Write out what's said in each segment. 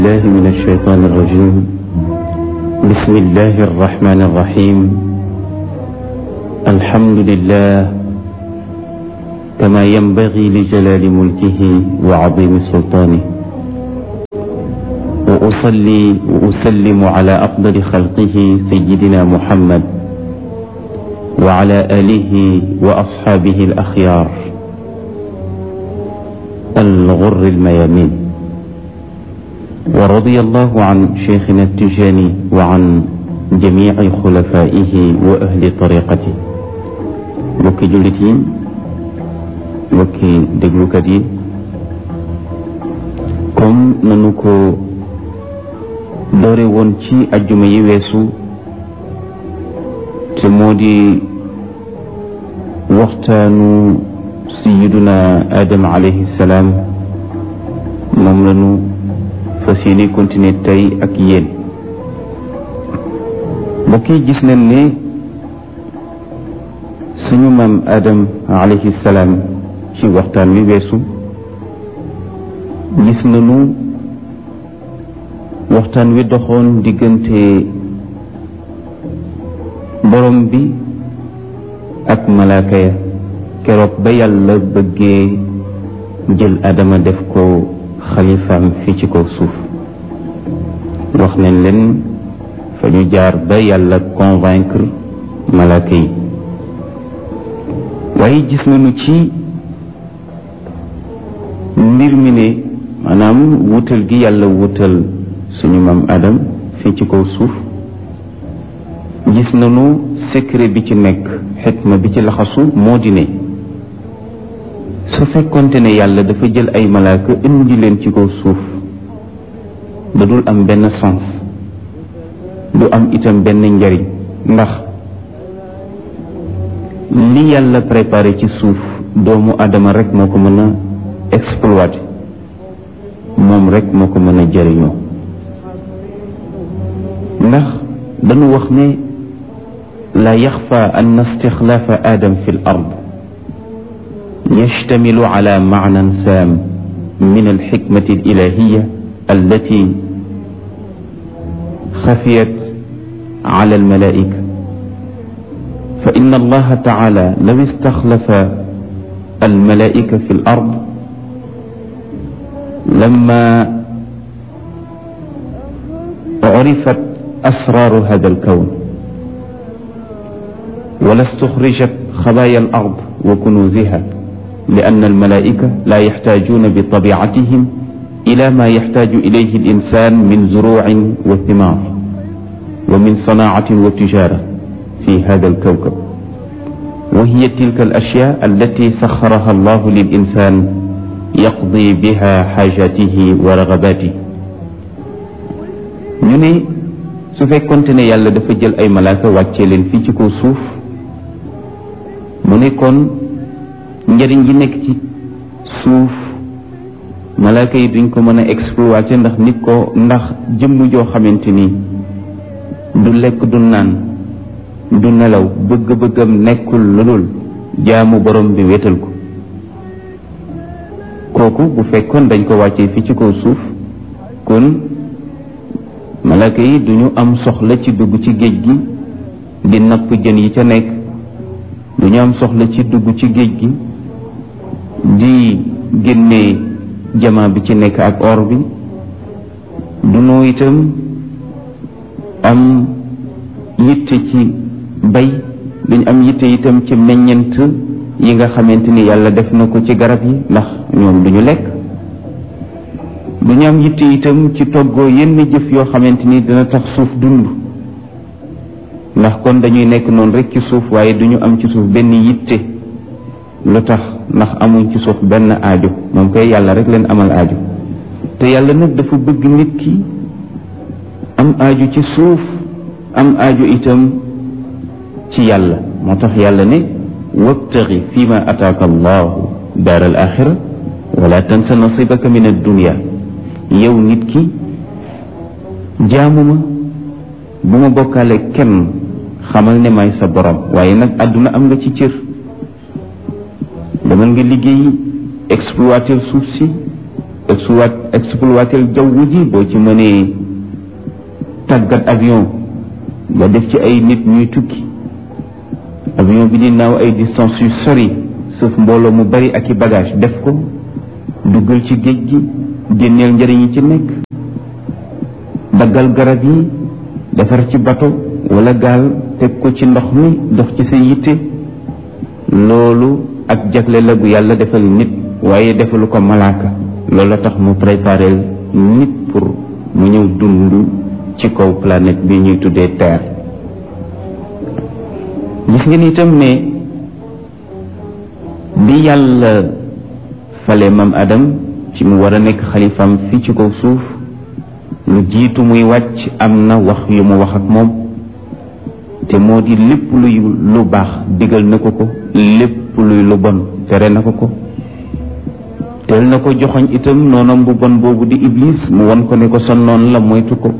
الله من الشيطان الرجيم بسم الله الرحمن الرحيم الحمد لله كما ينبغي لجلال ملكه وعظيم سلطانه وأصلي وأسلم على أفضل خلقه سيدنا محمد وعلى آله وأصحابه الأخيار الغر الميامين ورضي الله عن شيخنا التجاني وعن جميع خلفائه وأهل طريقته mbokki jullit yi mbokki déglukat yi comme nanu ko doore woon ci ajjuma yi weesu te moo di waxtaanu sayiduna Adam alayhi salaam moom lanu fas yéene continuer tey ak yéen mbokk yi gis nañ ne suñu maam Adam alayhi salaam ci waxtaan wi weesu gis nañu waxtaan wi doxoon diggante borom bi ak malaaka ya keroog ba yàlla bëggee jël Adama def ko xalifaam fii ci kaw suuf wax nañ leen fa ñu jaar ba yàlla convaincre malaaka yi waaye gis nañu ci mbir mi ne maanaam wutal gi yàlla wutal suñu maam Adam fii ci kaw suuf gis nañu secret bi ci nekk xikma bi ci laxasu moo di ne su fekkonte ne yàlla dafa jël ay malaaka indi leen ci kaw suuf da dul am benn sens du am itam benn njariñ ndax li yàlla préparé ci suuf doomu adama rek moo ko mën a exploité moom rek moo ko mën a jëriñoo ndax dañu wax ne la yaxfa an istixlaafa adam fi l ard يشتمل على معنى سام من الحكمة الإلهية التي خفيت على الملائكة فإن الله تعالى لو استخلف الملائكة في الأرض لما عرفت أسرار هذا الكون ولا استخرجت خبايا الأرض وكنوزها لأن الملائكة لا يحتاجون بطبيعتهم إلى ما يحتاج إليه الإنسان من زروع وثمار ومن صناعة وتجارة في هذا الكوكب وهي تلك الأشياء التي سخرها الله للإنسان يقضي بها حاجاته ورغباته ñu ne su fekkonte ne yàlla dafa jël ay malaaka wàccee leen fii ci kaw suuf mu ne kon njëriñ gi nekk ci suuf malaaka yi duñ ko mën a exploiter ndax nit ko ndax jëmm joo xamante ni du lekk du naan du nelaw bëgg-bëggam nekkul lu dul jaamu borom bi wéetal ko kooku bu fekkoon dañ ko wàccee fi ci kaw suuf kon malaaka yi duñu am soxla ci dugg ci géej gi di napp jën yi ca nekk duñu am soxla ci dugg ci géej gi di génne jama bi ci nekk ak or bi dunoo itam am yitte ci bay duñ am yitte itam ci meññent yi nga xamante ni yàlla def na ko ci garab yi ndax ñoom duñu lekk duñu am yitte itam ci toggoo yenn jëf yoo xamante ni dina tax suuf dund ndax kon dañuy nekk noonu rek ci suuf waaye duñu am ci suuf benn yitte lu tax ndax amuñ ci suuf benn aajo moom koy yàlla rek leen amal aajo te yàlla nag dafa bëgg nit ki am aajo ci suuf am aajo itam ci yàlla moo tax yàlla ne wabtaxi fi ma ataaka allahu daar al axira wala tansa nasibaka min addunia yow nit ki jaamu ma bu ma bokkaale kenn xamal ne may sa borom waaye nag àdduna am nga ci cër demal nga liggéey exploiter suuf si exploit exploiter jaww ji boo ci mënee tàggat avion ba def ci ay nit ñuy tukki avion bi di naaw ay distance yu sori sauf mbooloo mu bari ak i bagage def ko duggal ci géej gi génneel njëriñ yi ci nekk daggal garab yi defar ci bato wala gaal teg ko ci ndox mi dox ci sa yitte loolu ak jagle la bu yàlla defal nit waaye defalu ko malaaka loolu la tax mu préparé nit pour mu ñëw dund ci kaw planète bi ñuy tuddee terre gis ngeen itam ne bi yàlla fale mam adam ci mu war a nekk xalifam fii ci kaw suuf lu jiitu muy wàcc am na wax yu mu wax ak moom te moo di lépp luy lu baax digal na ko ko lépp luy lu bon tere na ko ko teel na ko joxoñ itam noonam bu bon boobu di iblis mu won ko ne ko sa noon la moytu ko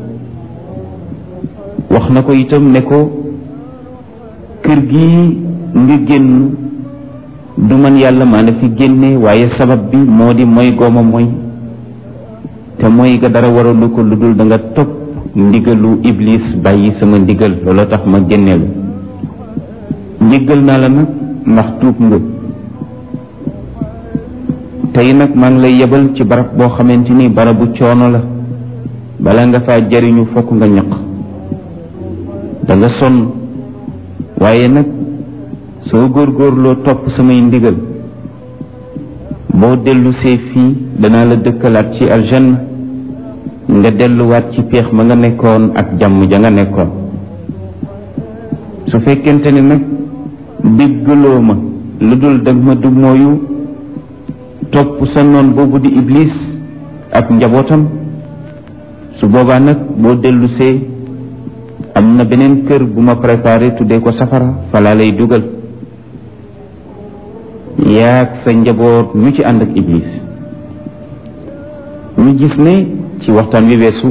wax na ko itam ne ko kër gi nga génn du man yàlla maa la fi génne waaye sabab bi moo di mooy gooma mooy te mooy ga dara waralu ko lu dul da nga topp ndigalu iblis bàyyi sama ndigal looloo tax ma génneelu njéggal naa la nag ndax tuub nga tey nag maa ngi lay yebal ci barab boo xamante ni barabu coono la bala nga faa jariñu fokk nga ñaq da nga sonn waaye nag soo góorgóorloo topp samay ndigal boo dellu see fii danaa la dëkkalaat ci aljanna nga delluwaat ci péex ma nga nekkoon ak jàmm ja nga nekkoon su fekkente ne nag déggaloo ma lu dul dag ma dug mooyu topp sa noon boobu di iblis ak njabootam su boobaa nag boo dellu see am na beneen kër bu ma préparé tuddee ko safara falaa lay dugal yaag sa njaboot ñu ci ànd ak iblis ñu gis ne ci waxtaan wi weesu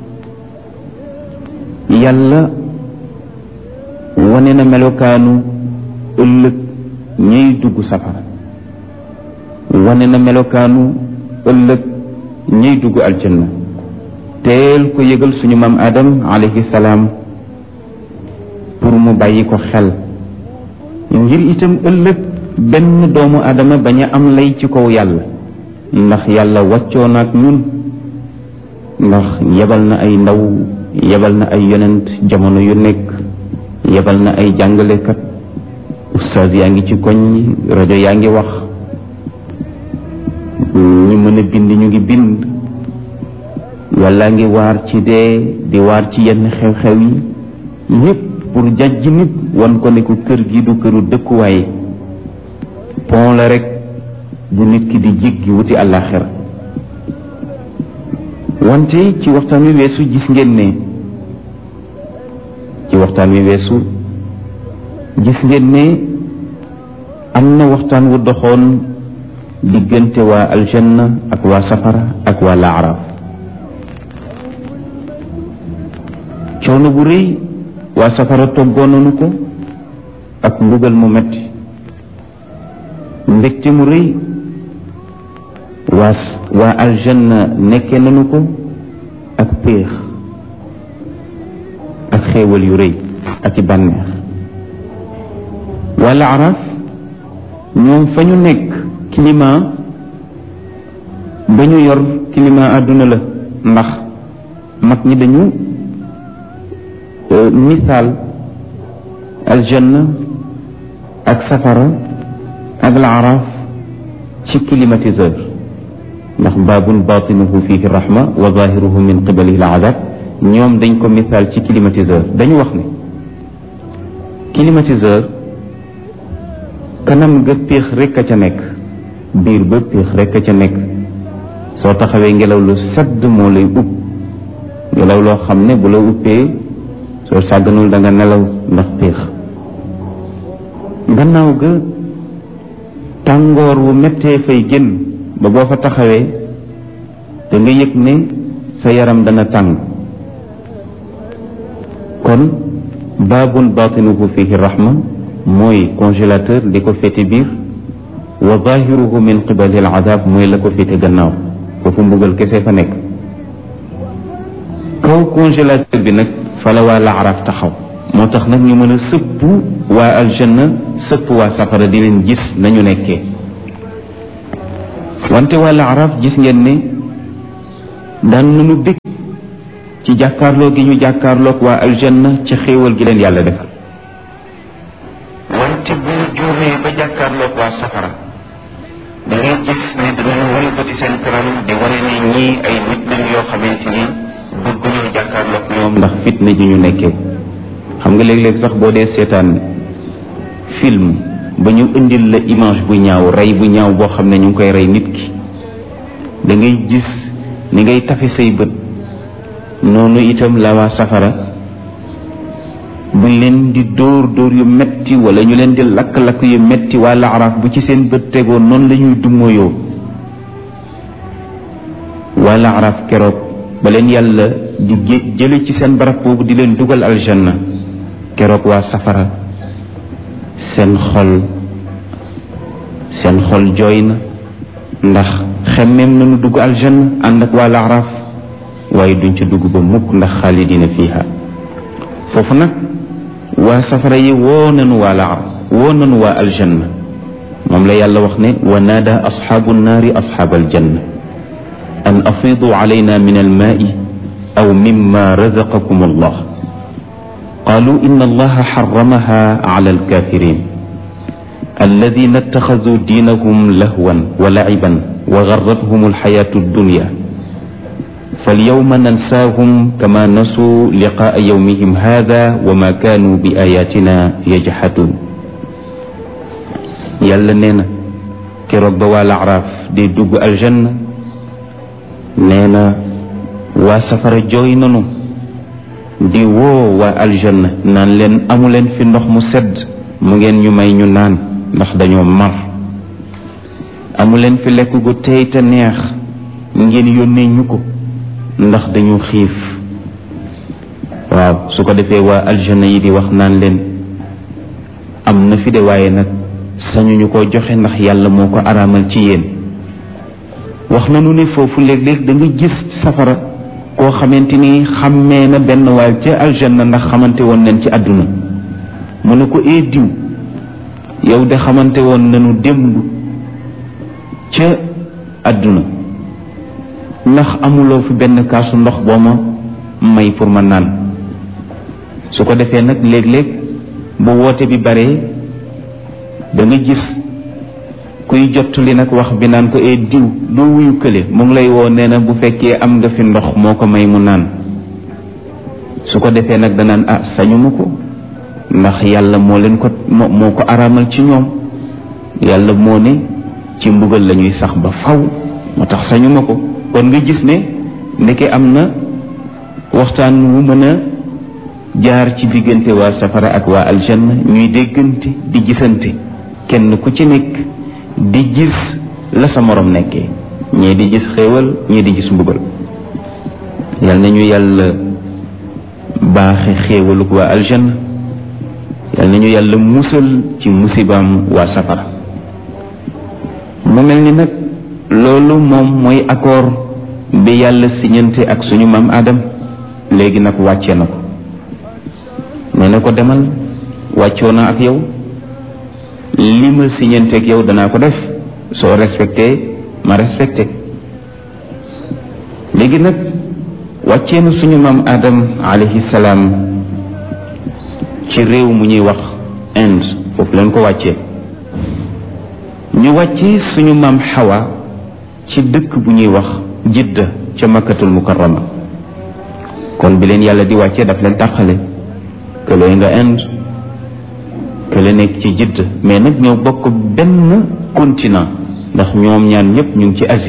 yàlla wane na melokaanu ëllëg ñuy dugg safara wane na melokaanu ëllëg ñuy dugg aljanna teel ko yëgal suñu maam adam alayhi salaam pour mu bàyyi ko xel ngir itam ëllëg benn doomu adama bañ a am lay ci kaw yàlla ndax yàlla wàccoo na ak ñun ndax yebal na ay ndaw yebal na ay yonent jamono yu nekk yebal na ay jàngalekat ustaas yaa ngi ci koñ rajo yaa ngi wax ñi mën a bind ñu ngi bind walla ngi waar ci dee di waar ci yenn xew-xew yi yépp pour jajj nit wan ko ne ko kër gi du këru dëkkuwaay pont la rek bu nit ki di jéggi wuti àllaaxira wante ci waxtaan wi weesu gis ngeen ne ci waxtaan wi weesu gis ngeen ne am na waxtaan wu doxoon diggante waa aljanna ak waa safara ak waa laaraaf coono bu rëy waa safara toggoon nañu ko ak mbugal mu metti mbégte mu rëy waa waa aljanna nekkee nañu ko ak péex ak xéewal yu rëy ak i bànneex waa laaraaf ñoom fa ñu nekk climat ba ñu yor climat àdduna la ndax mag ñi dañu misaal aljanna ak safara ak laaraaf ci climatiseur ndax baabun batinuhu fihi rahma wa zahiruhu min qibalihi alazab ñoom dañ ko misaal ci climatiseur dañu wax ne climatiseur kanam ga péex rekk a ca nekk biir ba péex rekk a ca nekk soo taxawee ngelaw lu sedd moo lay upp ngelaw loo xam ne bu la uppee soo sàgganul da nga nelaw ndax péex gannaaw ga tàngoor wu mettee fay génn ba boo fa taxawee da nga yëg ne sa yaram dana tàng kon baabun baatinuhu fihi rahma mooy congélateur li ko féete biir wa zahiruhu min qibali al azab mooy la ko féete gannaaw foofu mbugal kese fa nekk kaw congélateur bi nag fa la waa laaraaf taxaw moo tax nag ñu mën a sëpp waa aljanna sëpp waa safara di leen gis nañu nekkee wante waa laaraaf gis ngeen ne daan nañu bég ci jàkkaarloo gi ñu jàkkaarloog waa aljanna ci xéewal gi leen yàlla defal wante bu juumee ba jàkkaarloog waa safara da ngay gis ne danañu walbati seen kanam di wane ne ñii ay nit lañ yoo xamante ni bëgguñu jàkkaarloog ñoom ndax fitna ji ñu nekkee xam nga léeg-léeg sax boo dee seetaan film ba ñu indil la image bu ñaaw rey bu ñaaw boo xam ne ñu ngi koy rey nit ki da ngay gis ni ngay tafe say bët noonu itam la waa safara buñ leen di dóor dóor yu metti wala ñu leen di lakk-lakk yu metti waa laaraaf bu ci seen bët tegoon noonu la ñuy dummoyoo waa laaraaf keroog ba leen yàlla di jële ci seen barab boobu di leen dugal aljanna keroog waa safara seen xol seen xol jooy na ndax xemmeem nañu dugg aljanna ànd ak waa laaraaf waaye duñ ci dugg ba mukk ndax xaalidina fiha foofu nag waa safara yi woo nañu waa laaraaf woo nañu waa aljanna moom la yàlla wax ne wa naada asxaabu nnaari asxaab aljanna an afiidu alayna min almaai aw mimma razaqakum allah qaalu inna allaha xaramaha ala alkafirin alladina ittaxaduu diinahum lahwan wa laciban wa garrathum alxayaatu addunya فاليوم ننساهم كما نسوا لقاء يومهم هذا وما كانوا بآياتنا يجحدون yàlla nee na keroog ba waa laaraaf di dugg aljanna nee na waa safara jooy nanu di woo waa aljanna naan leen amu leen fi ndox mu sedd mu ngeen ñu may ñu naan ndax dañoo mar amu leen fi lekk gu tey te neex ngeen yónnee ñu ko ndax dañu xiif waaw su ko defee waa aljanna yi di wax naan leen am na fi de waaye nag sañuñu ko joxe ndax yàlla moo ko araamal ci yéen wax nañu ne foofu léeg-léeg da nga gis safara koo xamante ni xàmmee na benn waay ca aljanna ndax xamante woon nañ ci àdduna mu ne ko ee diw yow de xamante woon nañu démb ca àdduna ndax amuloo fi benn kaasu ndox boo ma may pour ma naan su ko defee nag léeg-léeg bu woote bi baree da nga gis kuy jottali nag wax bi naan ko ee diw doo wuyu kële mu ngi lay woo nee na bu fekkee am nga fi ndox moo ko may mu naan su ko defee nag danaan ah sañuma ko ndax yàlla moo leen ko moo ko araamal ci ñoom yàlla moo ne ci mbugal la ñuy sax ba faw moo tax sañuma ko kon nga gis ne ndeke am na waxtaan wu mën a jaar ci diggante waa safara ak waa aljanna ñuy déggante di gisante kenn ku ci nekk di gis la sa morom nekkee ñii di gis xéewal ñii di gis mbugal yal nañu yàlla baaxe xéewaluk waa aljanna yal nañu yàlla musal ci musibaam waa safara mu mel ni nag loolu moom mooy accord bi yàlla siñante ak suñu maam Adam léegi nag wàcce na ko nee na ko demal wàccoo na ak yow li ma siñante ak yow danaa ko def soo respecté ma respecté léegi nag wàccee na suñu maam Adam alayhi salaam ci réew mu ñuy wax Inde foofu leen ko wàccee ñu wàccee suñu maam Hawa ci dëkk bu ñuy wax jidda ca makkatul mukarrama kon bi leen yàlla di wàccee daf leen tàqale kële nga Inde kële nekk ci jidda mais nag ñoo bokk benn continent ndax ñoom ñaan ñëpp ñu ngi ci Asie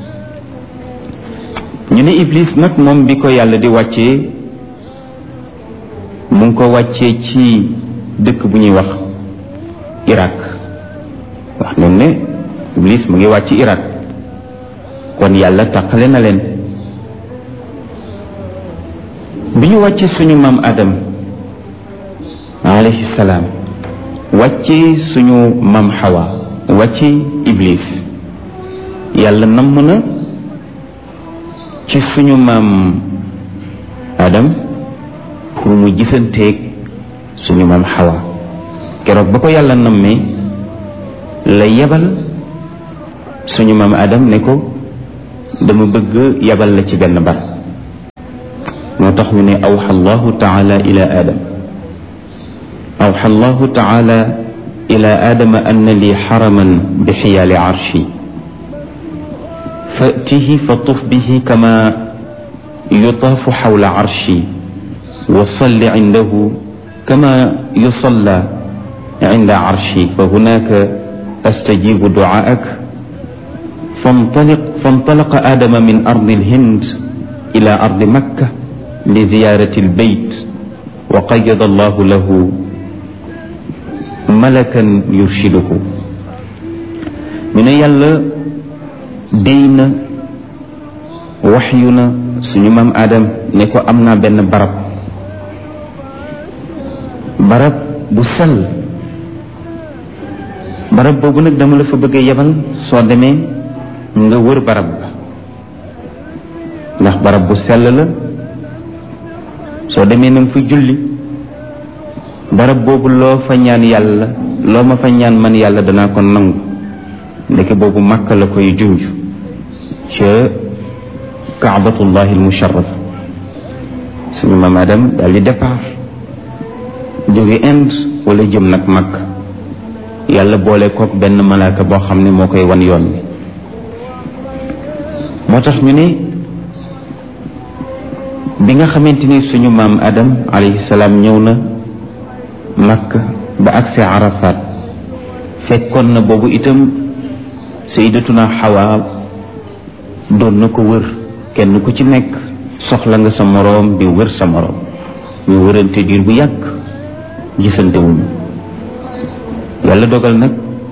ñu ne Iblis nag moom bi ko yàlla di wàccee mu ngi ko wàccee ci dëkk bu ñuy wax Irak wax nañ ne Iblis mu ngi wàcc Irak kon yàlla taqale na leen bi ñu wàccee suñu maam Adam alayhi salaam wàccee suñu maam Hawa wàccee Iblis yàlla namm na ci suñu maam Adam pour mu gisanteeg suñu maam Hawa keroog ba ko yàlla nammee la yebal suñu maam Adam ne ko dama bëgg yebal la ci benn bar moo tax ñu ne awxa allahu taala ila adam awxa allahu taala ila adama anna li xaraman bi xiyaali arshi fatihi fa tuf bihi kama yutaafu xawla arshi wa salli cindahu kama yusalla cinda arshi fa hunaka astajibu ducaak فانطلق فانطلق آدم من أرض الهند إلى أرض مكة لزيارة البيت وقيض الله له ملكا يرشده من يلا دين وحينا سنمام آدم نكو أمنا بن برب برب بسل barab boobu nag dama la fa bëgg a yebal soo demee nga wër barab ba ndax barab bu sell la soo demee na nga fa julli barab boobu loo fa ñaan yàlla loo ma fa ñaan man yàlla danaa ko nangu ndeke boobu màkk la koy junj ca kaabatullahi almusharrafa suñu maam Adam daal di départ jóge Inde wala jëm nag màkk yàlla boole kook benn malaaka boo xam ne moo koy wan yoon bi moo tax ñu ne bi nga xamante ni suñu maam adam alayhi salaam ñëw na makka ba agsi arafat fekkoon na boobu itam sayyidatuna xawa doon na ko wër kenn ku ci nekk soxla nga sa moroom di wër sa moroom ñu wërante diir bu yàgg gisante wuñu yàlla dogal nag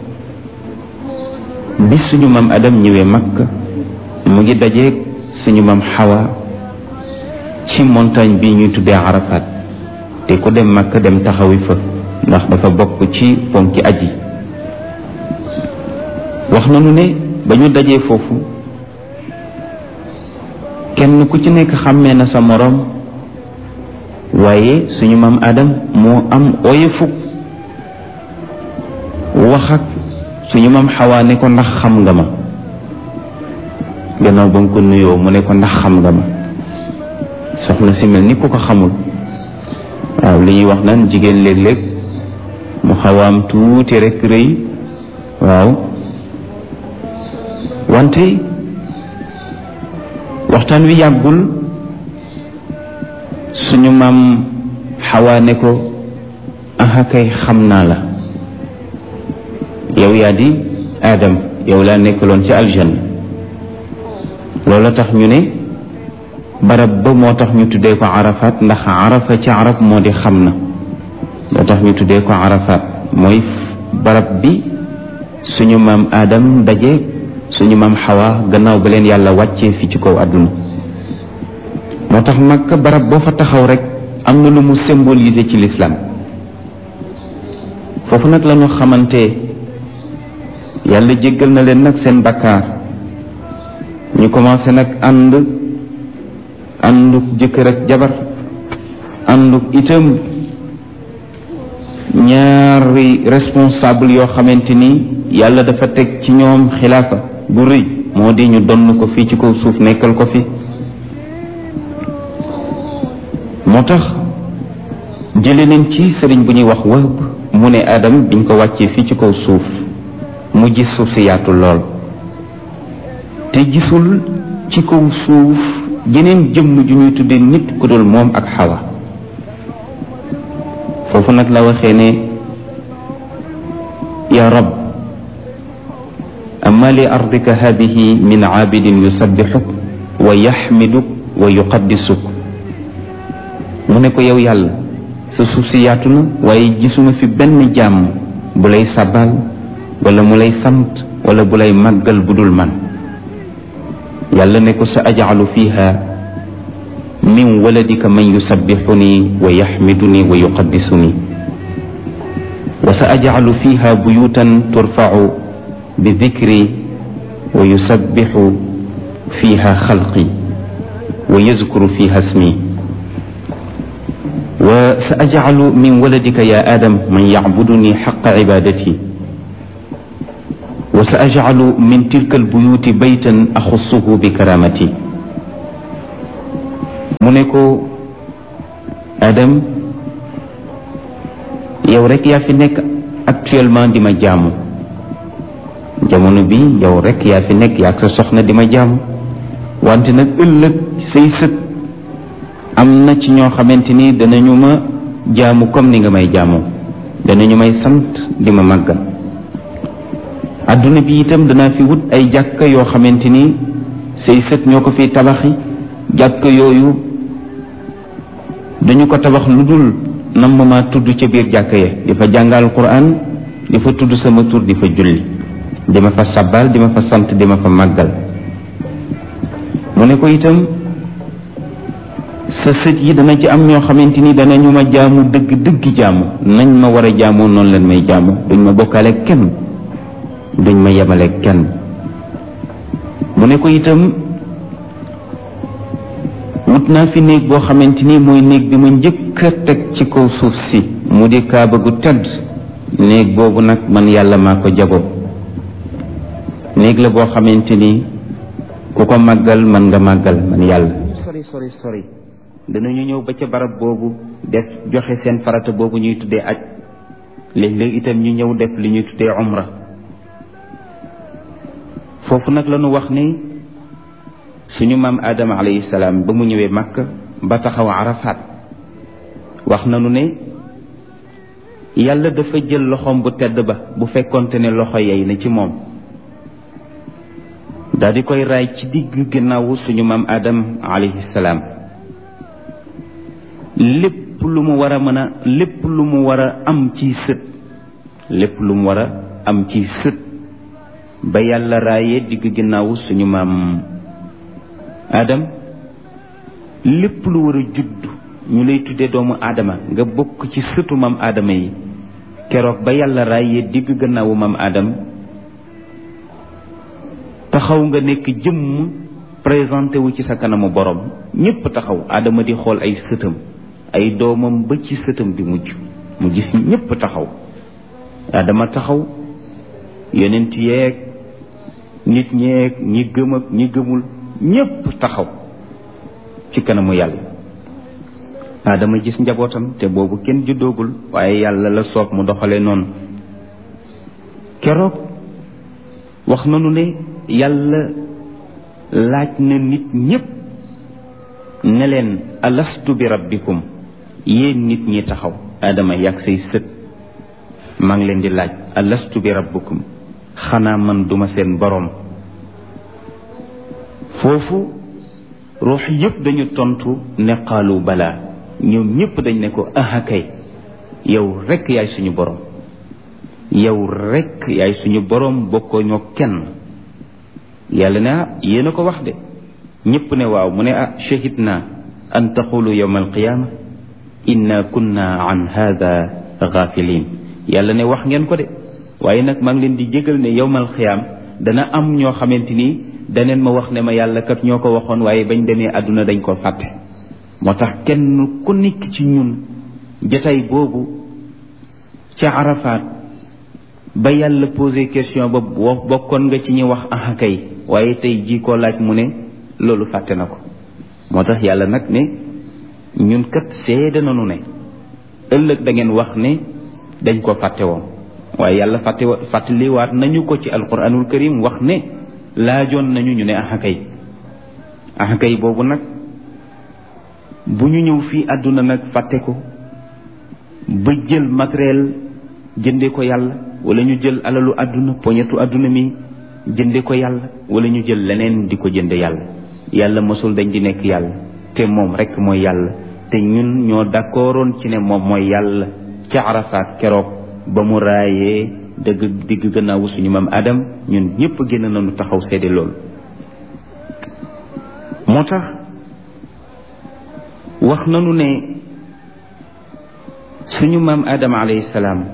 bis suñu maam adam ñëwee makka mu ngi dajeeg suñu maam xawa ci montagne bi ñuy tuddee arafat te ku dem makka dem taxawi fa ndax dafa bokk ci ponki aji wax nañu ne ba ñu dajee foofu kenn ku ci nekk xàmmee na sa moroom waaye suñu maam adam moo am oyefuk wax ak suñu maam xawaa ne ko ndax xam nga ma gannaaw ba nga ko nuyoo mu ne ko ndax xam nga ma soxna si mel ni ku ko xamul waaw li ñuy wax naan jigéen léeg-léeg mu xawaam tuuti rek rëy waaw wante waxtaan wi yàggul suñu maam xawaa ne ko aha kay xam naa la yow yaa di Adam yow laa nekkaloon ci aljanna loola tax ñu ne barab ba moo tax ñu tuddee ko arafat ndax arafa ci arab moo di xam na loo tax ñu tuddee ko arafat mooy barab bi suñu maam Adam daje suñu maam Xawa gannaaw ba leen yàlla wàccee fi ci kaw àdduna moo tax Makka barab boo fa taxaw rek am na lu mu symboliser ci l'islam foofu nag la ñu xamante yàlla jéggal na leen nag seen bakkaar ñu commencé nag ànd ànduk jëkkër ak jabar ànduk itam ñaari responsable yoo xamante ni yàlla dafa teg ci ñoom xilaafa bu rëy moo di ñu donn ko fii ci kaw suuf nekkal ko fi moo tax jële nañ ci sëriñ bu ñuy wax Wahb mu ne Adam biñ ko wàccee fii ci kaw suuf mu gis suuf si yaatu lool te gisul ci kaw suuf jeneen jëmm ju ñuy tudde nit ku dul moom ak xawa foofu nag la waxee ne ya rab amma li ardika hadihi min aabidin yusabbixuk wa yaxmiduk wa yuqaddisuk mu ne ko yow yàlla sa suuf si yaatu na waaye gisuma fi benn jàmm bu lay sabal wala mu lay sant wala bu lay màggal bu dul man yàlla ne ko sa ajalu fiha min waladika man yusabbixuni wa yaxmiduni wa yuqaddisuni wa sa ajalu fiha buyutan turfacu bi dikri wa yusabbixu fiha xalqi wa yazkuru fiha ismi wa sa ajcalu min waladika ya adam man yacbuduni xaqa cibadati wa sa ajcalu min tilka albuyuti baytan axussuhu bi karamati mu ne ko adam yow rek yaa fi nekk actuellement di ma jaamu jamono bi yow rek yaa fi nekk yaa ak sa soxna di ma jaamu wante nag ëllëg say sët am na ci ñoo xamante ni danañu ma jaamu comme ni nga may jaamoo danañu may sant di ma màggal adduna bi itam danaa fi wut ay jàkka yoo xamante ni say sët ñoo ko fi tabaxi jàkka yooyu dañu ko tabax lu dul nam ma tudd ca biir jàkka ya di fa jàngal Qur'an di fa tudd sama tur di fa julli di ma fa sabbal di ma fa sant di ma fa màggal mu ne ko itam sa sët yi dana ci am ñoo xamante ni danañu ma jaamu dëgg dëgg jaamu nañ ma war a jaamoo noonu leen may jaamu duñ ma bokkaale kenn duñ ma yemale kenn mu ne ko itam wut naa fi néeg boo xamante ni mooy néeg bi ma njëkk a teg ci kaw suuf si mu di kaaba gu tedd néeg boobu nag man yàlla maa ko jago néeg la boo xamante ni ku ko màggal man nga màggal man yàlla sori sori sori danañu ñëw ba ca barab boobu def joxe seen farata boobu ñuy tuddee aj léeg-léeg itam ñu ñëw def li ñuy tuddee umra foofu nag la ñu wax ni suñu maam Adama alayhi salaam ba mu ñëwee Makka ba taxaw Arafat wax nañu ne yàlla dafa jël loxoom bu tedd ba bu fekkonte ne loxo yey na ci moom daal di koy raay ci digg ginnaawu suñu maam Adam alayhi salaam lépp lu mu war a mën a lépp lu mu war a am ci sët lépp lu mu war a am ci sët ba yàlla raayee digg ginnaawu suñu maam Adam lépp lu war a judd ñu lay tuddee doomu Adama nga bokk ci sëtu maam Adama yi keroog ba yàlla raayee digg gannaawu maam Adam taxaw nga nekk jëmm présenté wu ci sa kanamu borom ñépp taxaw Adama di xool ay sëtam ay doomam ba ci sëtam bi mujj mu gis ñépp taxaw Adama taxaw yonent yeeg nit ñeeg ñi gëm ak ñi gëmul ñépp taxaw ci kanamu yàlla Adama gis njabootam te boobu kenn juddoogul waaye yàlla la soob mu doxale noonu keroog wax nanu ne yàlla laaj na nit ñépp ne leen alastu bi rabbikum yéen nit ñi taxaw Adama yàgg say sët maa ngi leen di laaj alastu bi rabbikum xanaa man duma seen boroom foofu ruux yépp dañu tontu ne qaalu balaa ñoom ñépp dañ ne ko aha kay yow rekk yaay suñu boroom yow rekk yaay suñu boroom bokkoo ñoo kenn yàlla ne ah yéen a ko wax de ñépp ne waaw mu ne ah shahid naa an taqulu yawma alqiyaama inna kunna an hada gaafilin yàlla ne wax ngeen ko de waaye nag maa ngi leen di jégal ne yawmal xiyaam dana am ñoo xamante ni daneen ma wax ne ma yàlla kat ñoo ko waxoon waaye bañ demee àdduna dañ ko fàtte moo tax kenn ku nekk ci ñun jataay boobu ca Arafat ba yàlla posé question ba bokkoon nga ci ñi wax aha kay waaye tey jii koo laaj mu ne loolu fàtte na ko moo tax yàlla nag ne ñun kat seede nañu ne ëllëg da ngeen wax ne dañ ko fàtte woon waaye yàlla fàtte fàttaliwaat nañu ko ci alquranul karim wax ne laajoon nañu ñu ne axakay axakay boobu nag bu ñu ñëw fii àdduna nag fàtte ko ba jël matériel jënde ko yàlla wala ñu jël alalu àdduna poñetu àdduna mi jënde ko yàlla wala ñu jël leneen di ko jënde yàlla yàlla mosul dañ di nekk yàlla te moom rekk mooy yàlla te ñun ñoo d'accordoon ci ne moom mooy yàlla ca Arafat keroog ba mu raayee dëgg digg gannaawu suñu maam Adam ñun ñëpp génn nañu taxaw seede loolu moo tax wax nañu ne suñu maam Adam alayhi salaam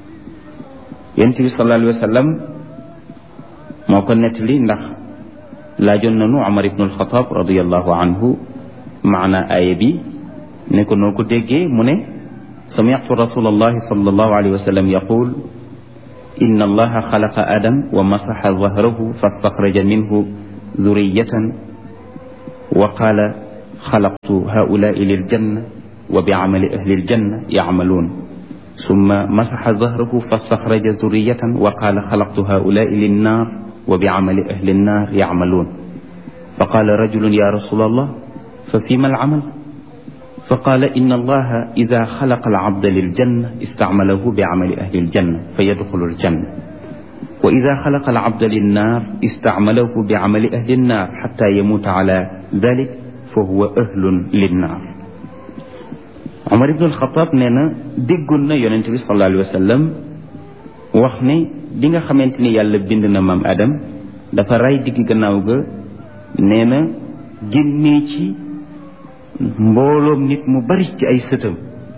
yonent bi sallallahu alayhi wa sallam moo ko nettali ndax laajoon nanu Umar ibnu alxataab radiallahu anhu maana aaya bi ne ko noo ko déggee mu ne sami'tu rasulallahi sallallahu alayhi wa sallam yaqul inna allaha xalaqa adam wa masaxa zahrahu fastaxraja minhu zuriyatan wa qaala xalaqtu haulaai liljanna wa bicamali ahli ljanna yacmaluun summa masaxa zahrahu fastaxraja zuriyatan wa qaala xalaqtu haulaai linnaar wa bicamali ahli nnaar yacmaluun fa qaala rajulun ya rasula allah fa fima alcamal fa qaala inna allaha ida xalaqa alcabda liljanna istacmalahu bicamali ahli ljanna fa yadxulu aljanna wa ida xalaqa alcabda linnaar istacmalahu bicamali ahli nnaar xata yamuuta ala dalik fa huwa ahlun linnaar Omar ibn alxataab nee na déggoon na yonente bi sallallahu alayhi wa sallam wax ne bi nga xamante ni yàlla bind na maam Adam dafa ray digg gannaaw ga nee na génnee ci mbooloom nit mu bari ci ay sëtam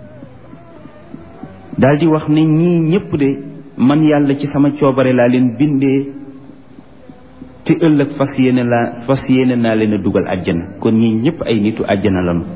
daal di wax ne ñii ñëpp de man yàlla ci sama coobare laa leen bindee te ëllëg fas yéene laa fas yéene naa leen a dugal àjjana kon ñii ñëpp ay nitu àjjana lañu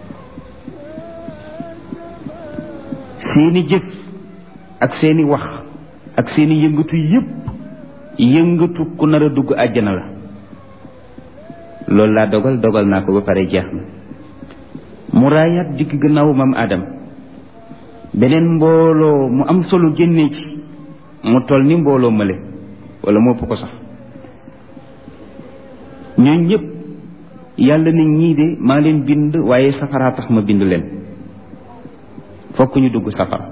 seeni jëf ak seeni wax ak seeni yëngatu yëpp yëngatu ku nar a dugg àjjana la loolu laa dogal dogal naa ko ba pare jeex na mu raayaat dikk gannaaw maam Adam beneen mbooloo mu am solo génnee ci mu toll ni mbooloo male wala mu ëpp ko sax ñooñ ñëpp yàlla ne ñii de maa leen bind waaye safaraa tax ma bind leen fokk ñu dugg safara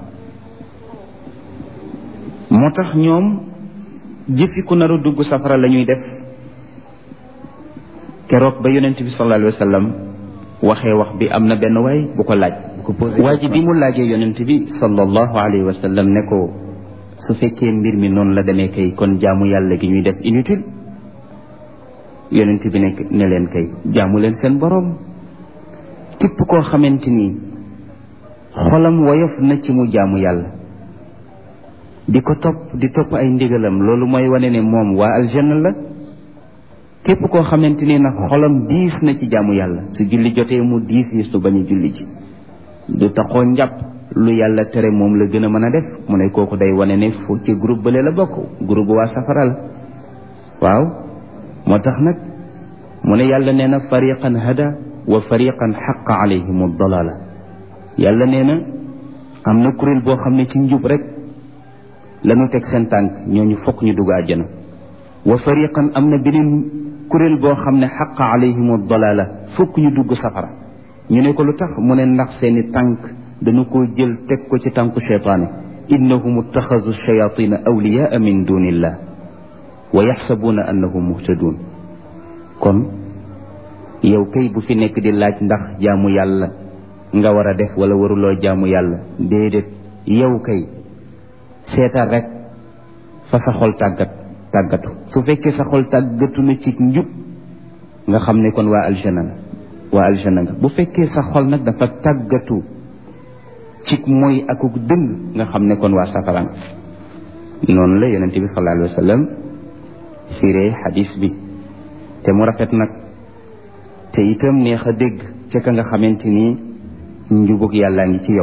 moo tax ñoom jëfi ku nar a dugg safara la ñuy def keroog ba yonent bi sallallahu alayhi wa sallam waxee wax bi am na benn waay bu ko laaj bu ko posé waa ji bi mu laajee yonent bi sallallahu alayhi wa sallam ne ko su fekkee mbir mi noonu la demee kay kon jaamu yàlla gi ñuy def inutile yonent bi ne ne leen kay jaamu leen seen boroom képp koo xamante ni xolam woyof na ci mu jaamu yàlla di ko topp di topp ay ndigalam loolu mooy wane ne moom waa aljanna la képp koo xamante ni nag xolam diis na ci jaamu yàlla su julli jotee mu diis yi su bañ a julli ji du taxoo njàpp lu yàlla tere moom la gën a mën a def mu ne kooku day wane ne fu ci groupe bële la bokk groupe waa safara la waaw moo tax nag mu ne yàlla nee na fariqan hada wa fariqan xaqa alayhim dalala yàlla nee na am na kuréel boo xam ne ci njub rek lañu teg seen tànk ñooñu fokk ñu dugg àjjana wa fariqan am na beneen kuréel boo xam ne xaqa alayhim dalala fokk ñu dugg safara ñu ne ko lu tax mu ne ndax seeni tànk dañu ko jël teg ko ci tànku cheytaane innahum ittaxadu shayatina awliyaa min dunillah wa yaxsabuuna annahum muhtadun kon yow kay bu fi nekk di laaj ndax jaamu yàlla nga war a def wala waruloo jaamu yàlla déedéet yow kay seetal rek fa sa xol tàggat tàggatu su fekkee sa xol tàggatu na ci njub nga xam ne kon waa aljana nga waa aljana nga bu fekkee sa xol nag dafa tàggatu ci mooy akuk dëng nga xam ne kon waa safara nga noonu la yonente bi sallallahu alayhi wa sallam firee xadis bi te mu rafet nag te itam neex a dégg ca ka nga xamante ni njubug yàllaa ngi ci yow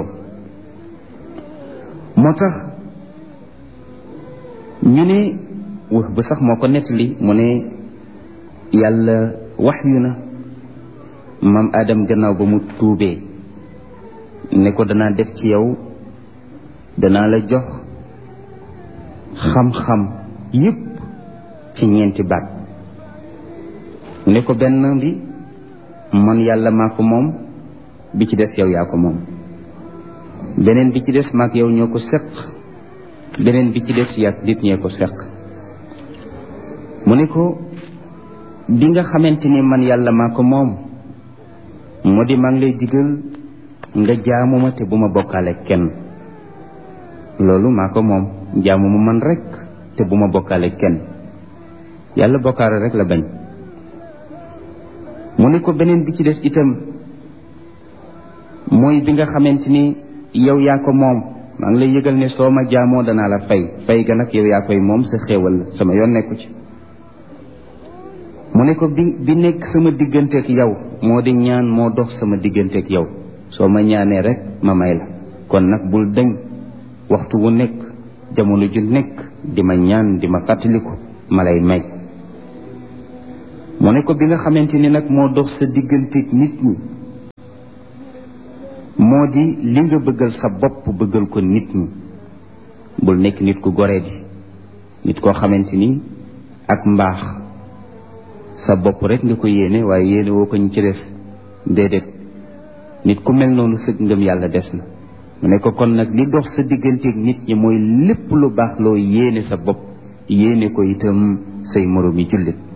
moo tax ñu ne wax ba sax moo ko nettali mu ne yàlla wax yu na maam Adam gannaaw ba mu tuubee ne ko danaa def ci yow danaa la jox xam-xam yépp ci ñeenti baat ne ko benn bi man yàlla maa ko moom bi ci des yow yaa ko moom beneen bi ci des maak yow ñoo ko seq beneen bi ci des yaa nit ñee ko seq mu ne ko bi nga xamante ni man yàlla maa ko moom moo di maa ngi lay digal nga jaamu ma te bu ma bokkaale kenn loolu maa ko moom jaamu ma man rek te bu ma bokkaale kenn yàlla bokkaale rek la bañ mu ne ko beneen bi ci des itam mooy bi nga xamante ni yow yaa ko moom maa ngi lay yëgal ne soo ma jaamoo danaa la fay fay ga nag yow yaa koy moom sa xéewal la sama yoon nekku ci mu ne ko bi bi nekk sama digganteeg yow moo di ñaan moo dox sama digganteeg yow soo ma ñaanee rek ma may la kon nag bul dañ waxtu wu nekk jamono ju nekk di ma ñaan di ma fàttaliku ma lay may mu ne ko bi nga xamante ni nag moo dox sa digganteeg nit ñi moo di li nga bëggal sa bopp bëggal ko nit ñi bul nekk nit ku goree di nit koo xamante ni ak mbaax sa bopp rek nga ko yéene waaye yéene woo ko ñu ci def déedéet nit ku mel noonu sëg ngëm yàlla des na mu ne ko kon nag li dox sa digganteeg nit ñi mooy lépp lu baax loo yéene sa bopp yéene ko itam say moroom yi jullit